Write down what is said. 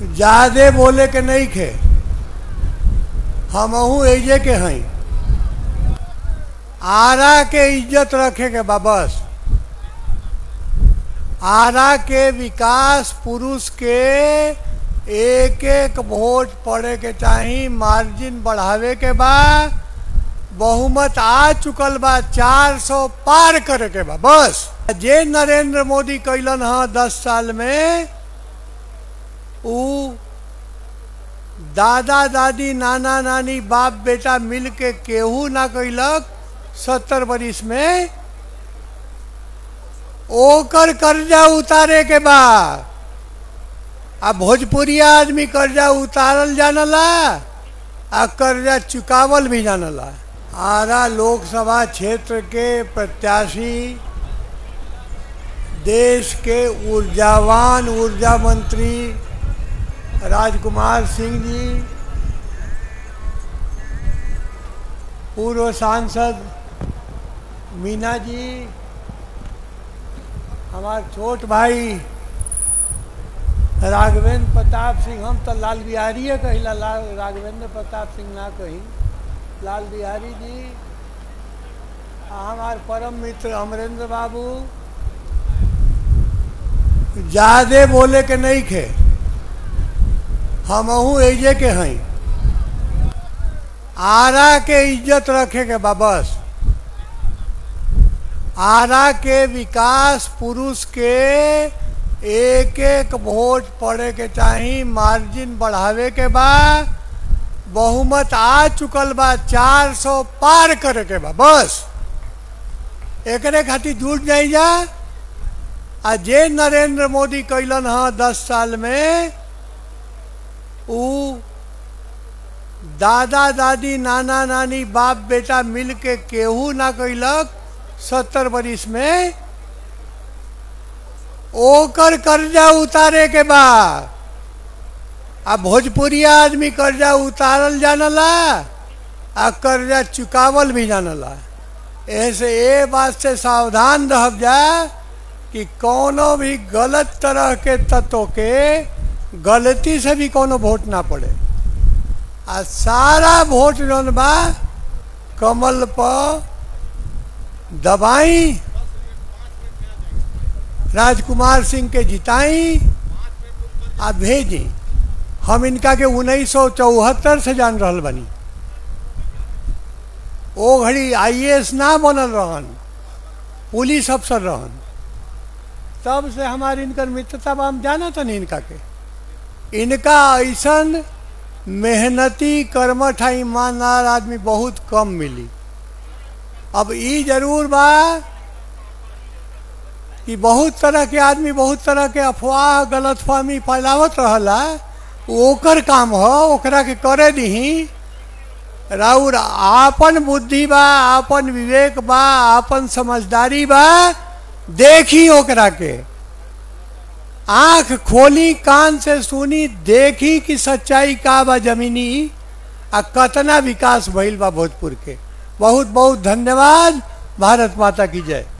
ज्यादे बोले के नहीं खे हमहू एजे के हई आरा के इज्जत रखे के बा बस आरा के विकास पुरुष के एक एक वोट पड़े के चाही मार्जिन बढ़ावे के बा बहुमत आ चुकल बा 400 पार करे के बा बस जे नरेंद्र मोदी कैलन ह दस साल में उ दादा दादी नाना नानी बाप बेटा मिल के केहू ना कैलक सत्तर बरिस में ओकर कर्जा उतारे के बा आ भोजपुरिया आदमी कर्जा उतारल जानला आ कर्जा चुकावल भी जानला आरा लोकसभा क्षेत्र के प्रत्याशी देश के ऊर्जावान ऊर्जा मंत्री राजकुमार सिंह जी पूर्व सांसद मीना जी हमार छोट भाई राघवेंद्र प्रताप सिंह हम तो लाल बिहारी कहिला लाल राघवेंद्र प्रताप सिंह ना कही लाल बिहारी जी आ हमार परम मित्र अमरेंद्र बाबू ज्यादे बोले के नहीं खे हमहू एजे के हई आरा के इज्जत रखे के बा बस आरा के विकास पुरुष के एक एक वोट पड़े के चाही मार्जिन बढ़ावे के बा बहुमत आ चुकल बा 400 पार करे के बा बस एकरे खातिर जुट जाई जा आ जे नरेंद्र मोदी कैलन ह दस साल में उ दादा दादी नाना नानी बाप बेटा मिल के केहू ना कैलक सत्तर बरिस में ओकर कर्जा उतारे के बा आ भोजपुरिया आदमी कर्जा उतारल जानला आ कर्जा चुकावल भी जानला ऐसे ए बात से सावधान रहब जा कि कोनो भी गलत तरह के तत्व के गलती से भी कोनो वोट ना पड़े आ सारा वोट जौन बा कमल पर दबाई राजकुमार सिंह के जिताई आ भेजी हम इनका के उन्नीस सौ चौहत्तर से जान रहल बनी ओ घड़ी आईएएस ना बनल रहन पुलिस अफसर रहन तब से हमारी इनकर मित्रता बा हम जाना था नहीं इनका के इनका ऐसन मेहनती कर्मठ ईमानदार आदमी बहुत कम मिली अब ई जरूर बा कि बहुत तरह के आदमी बहुत तरह के अफवाह गलतफहमी फैलावत रहला ओकर काम हो ओकरा के करे दही राउर आपन बुद्धि बा आपन विवेक बा आपन समझदारी बा देखी ओकरा के आंख खोली कान से सुनी देखी कि सच्चाई का बा जमीनी आ कतना विकास भइल बा भोजपुर के बहुत बहुत धन्यवाद भारत माता की जय